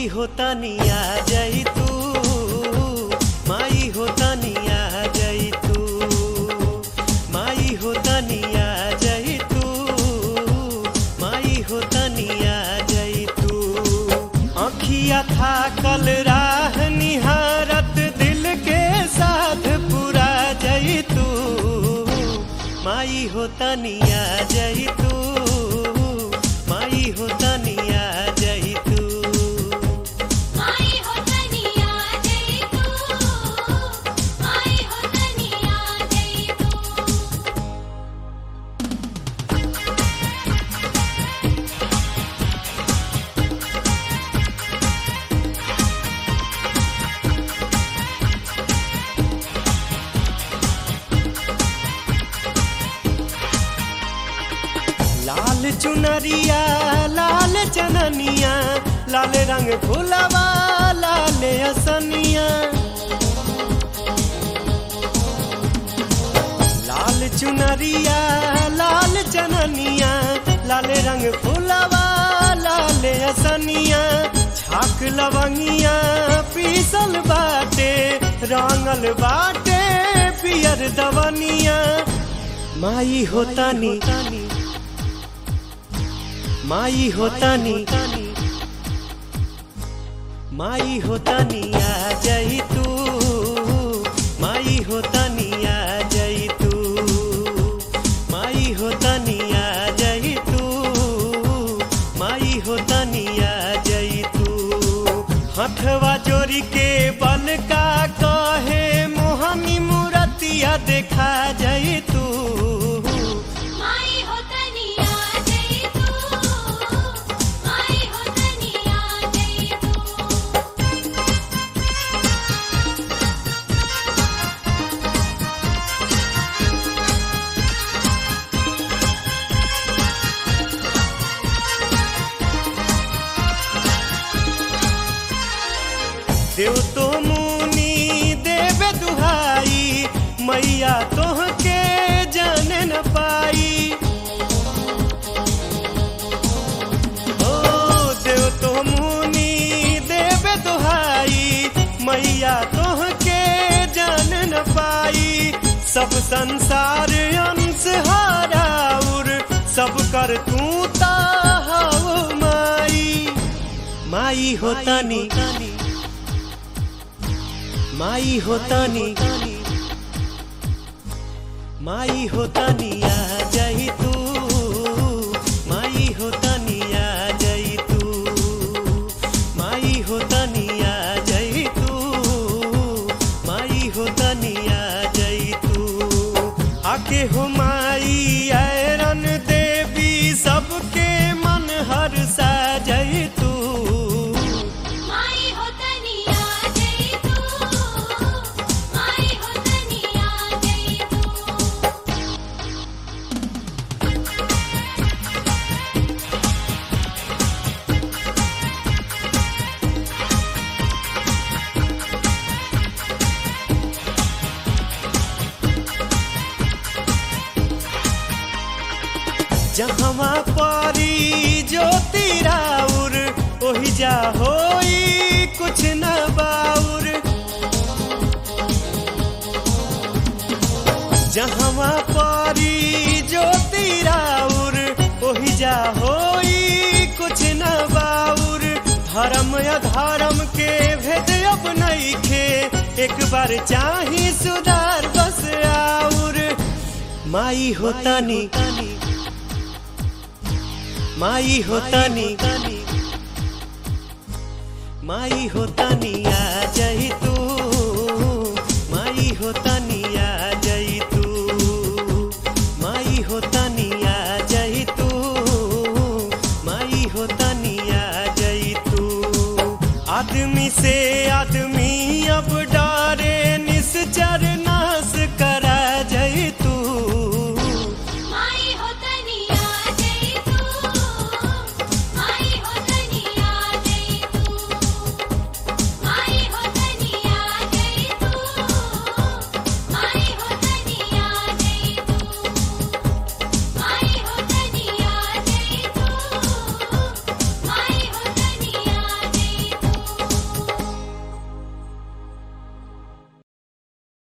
माई होता निया जई तू माई होता निया जई तू माई होता निया जई तू माई होता निया जई तू अखिया था कल राह निहारत दिल के साथ पूरा जई तू माई होता निया जई तू माई होता निया जई तू माई हो तनिया जई तू माई हो तनिया जई तू लाल चुनरिया लाल चननिया लाल रंग फुलवा लाल असनिया लाल चुनरिया लाल चननिया लाल रंग फुलवा लाल असनिया छाक लवंगिया पीसल बाटे रंगल बाटे पियर दवनिया माई होता नी माई होता नी माई होता निया जई तू माई होता निया जई तू माई होता निया जई तू माई होता निया जई तू हथवा जोड़ी के बल का कहे मोहनी मूरतिया देखा जई तू माई हो तनिया जई तू माई हो तनिया जई तू देव तो मुनि देवे दुहाई मैया तोहके जाने न पाई ओ देव तो मुनि देवे दुहाई मैया तोहके जाने न पाई सब संसार अंश हाराउर सब कर तू ताहु माई माई होता नी माई होता नी माई होता निया जई तू माई होता निया जई तू माई होता निया जई तू माई होता निया जई तू आके हो माई ऐरन देवी सबके मन हर सा जई तू माई हो तनिया जई तू माई हो तनिया जई तू जहवा पारी ज्योति राउर ओहि जा होई कुछ न बाउर जहवा पारी ज्योति राउर ओहि जा होई कुछ न बाउर धर्म अधर्म के भेद अब नइखे एक बार चाही सुधार बस आउर माई होता नी माई होता नी माई होता निया जई तू माई होता निया जई तू माई होता निया जई तू माई होता निया जई तू आदमी से आदमी अब डारे निश्चर